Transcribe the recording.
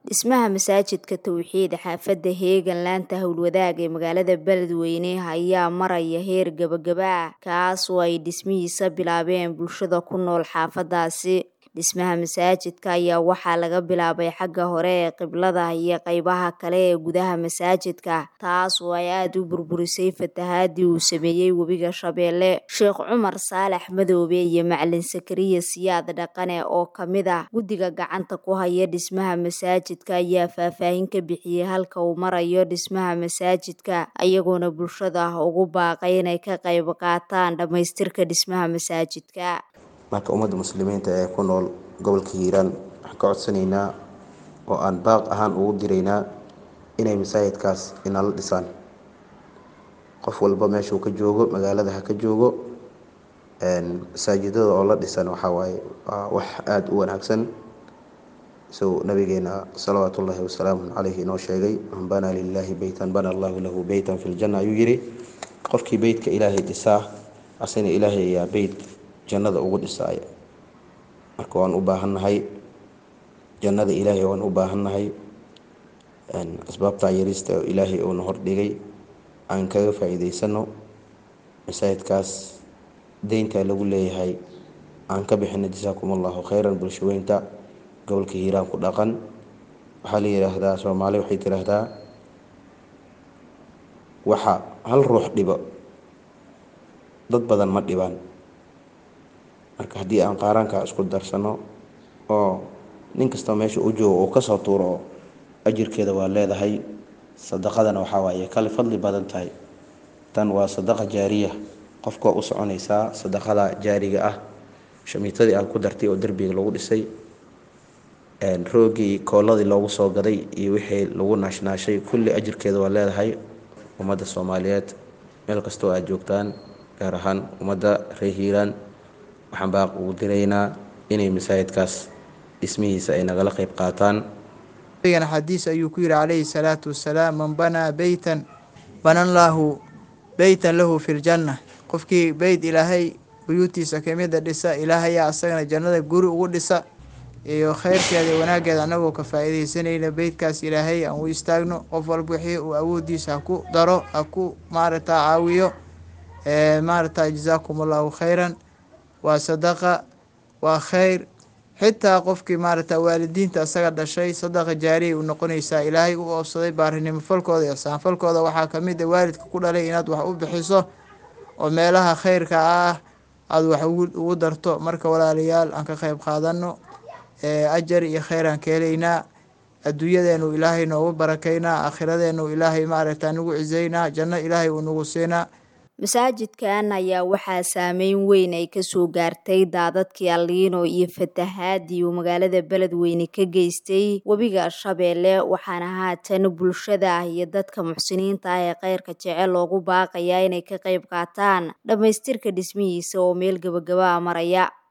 Dhismaha masaajidka Tawxiid xaafadda Heegan laanta howlwadaag ee magaalada Beledweyne ayaa maraya heer gabagaba ah kaas oo ay dhismihiisa bilaabeen bulshada ku nool xaafadaasi. Dhismaha masaajidka ayaa waxaa laga bilaabay xagga hore ee qiblada iyo qaybaha kale ee gudaha masaajidka taas oo ay aad u burburisay fatahaadii uu sameeyey webiga Shabeelle. Sheekh Cumar Saalax Madoobe iyo Macalin Sakariya Siyaad Dhaqane oo ka mid ah guddiga gacanta ku haya dhismaha masaajidka ayaa faahfaahin ka bixiyay halka uu marayo dhismaha masaajidka iyagoona bulshada ugu baaqay inay ka qayb qaataan dhamaystirka dhismaha masaajidka. marka ummadda muslimiinta ee ku nool gobolka hiiraan waxaan ka codsanaynaa oo aan baaq ahaan ugu diraynaa inay masaajidkaas inala dhisaan qof walba meeshuu ka joogo magaalada ha ka joogo masaajidada oo la dhisan waxaa waaye waa wax aada u wanaagsan isagoo nabigeena salawaatu ullaahi wasalaamu caleyhi inoo sheegay man banaa lilaahi beytan bana allahu lahu beytan fi ljanna ayuu yidhi qofkii beytka ilaahay dhisaa asina ilaahay ayaa beyt jannada ugu dhisaaya marka waan u baahannahay jannada ilaahay waan u baahannahay asbaabta yarista ilaahay uuna hordhigay aan kaga faa-iideysano masaajidkaas deynta lagu leeyahay aan ka bixino jasaakum allahu khayran bulshaweynta gobolka hiiraan ku dhaqan waxaa la yidhaahdaa soomaali waxay tiraahdaa waxa hal ruux dhibo dad badan ma dhibaan marka haddii aan qaaraanka isku darsano oo nin kastoo meesha u joogo uu kasoo tuuro oo ajirkeeda waa leedahay sadaqadana waxaa waaye kale fadli badan tahay tan waa sadaqa jaariya qofka u soconaysaa sadaqada jaariga ah shamiitadii aad ku dartay oo derbiga lagu dhisay roogii kooladii loogu soo gaday iyo wixii lagu naashnaashay kulli ajirkeeda waa leedahay ummadda soomaaliyeed meel kastoo aad joogtaan gaar ahaan ummadda reer hiiraan waxaan baaq ugu diraynaa inay masaajidkaas dhismihiisa ay nagala qayb qaataan nabigana xadiis ayuu ku yidhi calayhi salaatu wasalaam man banaa beytan banan lahu beytan lahu fi ljanna qofkii beyt ilaahay buyuutiisa kamida dhisa ilaahayaa asagana jannada guri ugu dhisa iyo kheyrkeeda iyo wanaaggeeda annagoo ka faa-iideysanayna beytkaas ilaahay aan u istaagno qof walba wixii uu awoodiisa ha ku daro ha ku maaragta caawiyo maaragta jazaakum allahu khayran waa sadaqa waa kheyr xitaa qofkii maaragta waalidiinta isaga dhashay sadaqa jaariyay u noqonaysaa ilaahay u oobsaday baarinimo falkooda iyo saanfalkooda waxaa kamid a waalidka ku dhalay inaad wax u bixiso oo meelaha kheyrka ah aada wax ugu darto marka walaalayaal aan ka qeyb qaadano ajar iyo kheyr aan ka helaynaa adduunyadeenu ilaahay noogu barakaynaa aakhiradeenu ilaahay maaragta nagu ciseynaa janno ilaahay uu nagu siinaa masaajidkan ayaa waxaa saameyn weyn ay kasoo gaartay daadadkii alliino iyo fatahaadii uu magaalada beledweyne ka geystay webiga shabeelle waxaana haatan bulshada iyo dadka muxsiniinta ah ee kheyrka jecel loogu baaqayaa inay ka qayb qaataan dhammaystirka dhismihiisa oo meel gabagaba a maraya